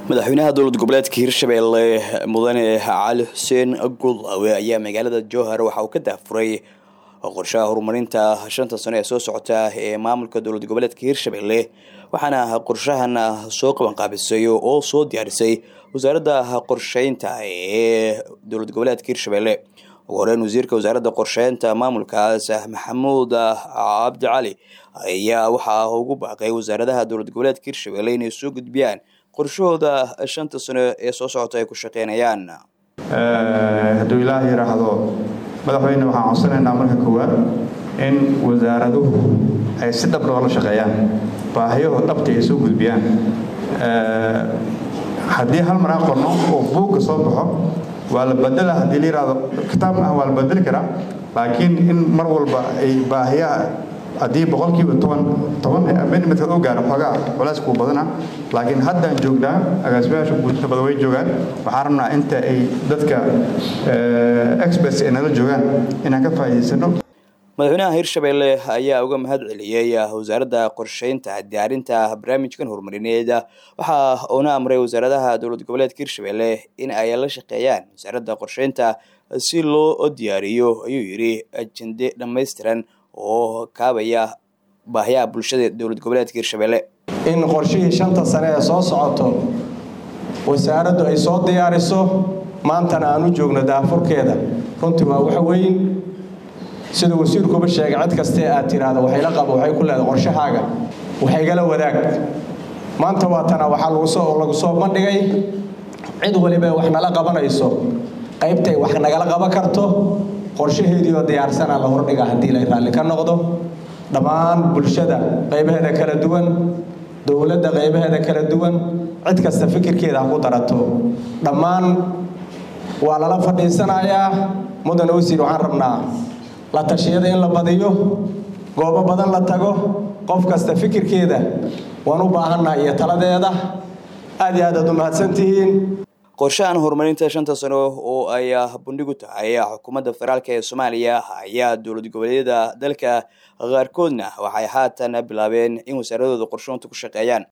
madaxweynaha dowlad goboleedka hirshabelle mudane cali xuseen gulawe ayaa magaalada jowhar waxa uu ka daafuray qorshaha horumarinta shanta sano ee soo socota ee maamulka dowlad goboleedka hirshabelle waxaana qorshahan soo qabanqaabisay oo soo diyaarisay wasaaradda qorsheynta ee dowlad goboleedka hirshabelle ugu horeyn wasiirka wasaaradda qorsheynta maamulkaas maxamuud cabdi cali ayaa waxaa ugu baaqay wasaaradaha dowlad goboleedka hirshabelle inay soo gudbiyaan qorshahooda shanta sano ee soo socota ay ku shaqeynayaan hadduu ilaah yidhaahdo madaxweyne waxaan codsanaynaa marka koowaad in wasaaraduhu ay si dhab dhoola shaqeeyaan baahiyahoo dhabta ay soo gudbiyaan haddii hal mar aan qorno oo buugga soo baxo waa la bedela haddii la yidhaahdo kitaab ah waa la bedeli karaa laakiin in mar walba ay baahiyaha haddii boqolkiiba toban toban amendmentka u gaaro xoogaa culays kuu badana laakiin haddaan joognaa agaasimayaasha guudka badan way joogaan waxaan rabnaa inta ay dadka experts ay nala joogaan inaan ka faa'iidaysano madaxweynaha hirshabelle ayaa uga mahad celiyey wasaaradda qorsheynta diyaarinta barnaamijkan horumarineed waxa uuna amray wasaaradaha dowlad goboleedka hirshabelle in ay la shaqeeyaan wasaaradda qorsheynta si loo diyaariyo ayuu yidhi ajende dhammaystiran oo kaabaya baahiyaha bulshada dowlad goboleedka hirshabelle in qorshihii shanta sane ee soo socoto wasaaraddu ay soo diyaariso maantana aan u joogno daafurkeeda runtii waa wax weyn sida wasiirkuba sheegay cid kastee aad tiraahdo waxayla qabo waxay ku leedahay qorshahaaga waxaygala wadaag maanta waatana waxaa lagusoo lagu soo bandhigay cid waliba wax nala qabanayso qaybtay wax nagala qaban karto qorshaheedii oo diyaarsanaa la hordhiga haddii lay raalli ka noqdo dhammaan bulshada qaybaheeda kala duwan dowladda qaybaheeda kala duwan cid kasta fikirkeeda ha ku darato dhammaan waa lala fadhiisanayaa mudan wasiir waxaan rabnaa la tashiyada in la badiyo goobo badan la tago qof kasta fikirkeeda waan u baahannaha iyo taladeeda aad iyo aad aad u mahadsantihiin qorshahan horumarinta shanta sano oo ay bandhigu tahay xukuumadda federaalk ee soomaaliya ayaa dowlad goboleedyada dalka qaarkoodna waxay haatan bilaabeen in wasaaradooda qorshoonta ku shaqeeyaan